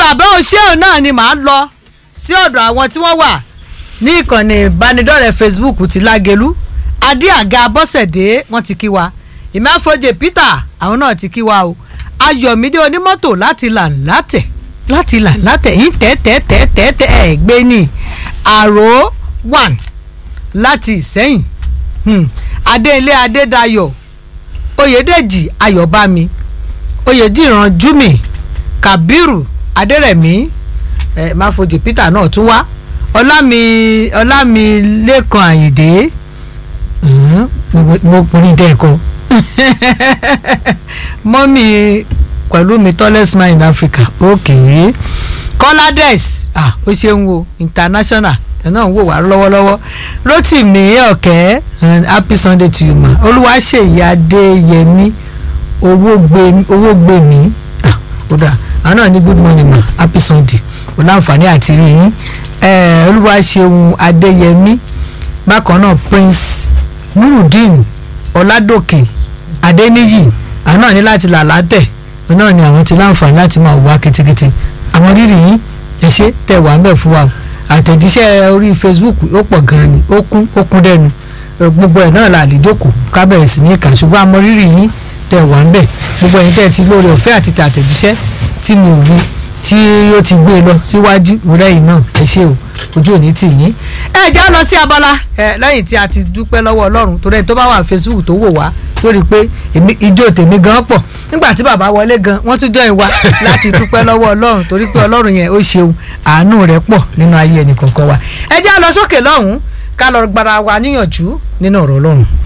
bàbá òṣèlú náà ni màá lọ sí ọ̀dọ̀ àwọn tí wọ́n wà ní ìkànnì ìbánidọ́rẹ̀ẹ́ Facebook ti Lágelú adé àga bọ́sẹ̀dé wọ́n ti kí wa ìmáfojè Peter àwọn náà ti kí wa o Ayọ̀mídé onímọ́tò láti là látẹ̀ láti là látẹ̀ yín tẹ́tẹ́tẹ́tẹ́ ẹ̀ gbé ní àrò one láti Ìsẹ́yìn hmm. Adéilé Adédayọ̀ Oyèdèjì Ayọ̀bámi Oyèdìran Júmi Kàbírù Adérẹ̀mí ẹ máfojì Peter náà tún wá ọlámi ọlámi lẹ́kan àyìndé mo kùnrin dẹ́ẹ̀kan mọ́mí pẹ̀lú mi tallest man in Africa okay kọ́ládẹ́s ah ó ṣeun o international ẹ̀ náà ń wò wá lọ́wọ́lọ́wọ́ Rótìmí ọ̀kẹ́ happy Sunday to you ma Olúwaṣèyí Adéyẹmí owó gbé mi ah ó dáa àwọn náà ní good morning ma happy Sunday kò láǹfààní àti rí yín olúwaṣeun adéyẹmí bákan náà prince nurudeen ọládòkè adéníyì àwọn náà ní láti là látẹ̀ náà ni àwọn ti láǹfààní láti máa wá kitikiti àwọn rírì yín ẹ ṣé tẹ́ wà ń bẹ̀ fún wa àtẹ̀jíṣẹ́ orí facebook ó pọ̀ gan-an ni ó kún ó kún dẹnu gbogbo ẹ̀ náà là lè jókòó ká bẹ̀rẹ̀ sí ní ìkà ṣùgbọ́n àmọ́ rírì yín tẹ́ wà ń bẹ̀ gbogbo ẹ̀yin tẹ́ ti lóore ọ̀fẹ́ àti tàtẹ̀jíṣẹ́ tí mi ò rí tí ó ti gbé e lọ síwájú rẹ yìí náà ẹ ṣe o ojú òní tì yín. ẹ já lọ sí abala ẹ lẹ́yìn tí a ti dúpẹ́ lọ́wọ́ ọlọ́run torí ẹni tó bá wà facebook tó wò wá lórí pé ijó tèmi gan pọ̀ nígbà tí bàbá wọlé gan wọ́n tún jọyìn wá láti dúpẹ́ lọ́wọ́ ọlọ́run torí pé ọlọ́run yẹn ó ṣeun àánú rẹ̀ pọ̀ nínú ayé ẹnì kọ̀ọ̀kan wa. ẹ já lọ sókè lọ́hùn-ún ká lọ gbára wa níyànjú nínú ọ̀rọ̀ ọlọ́run.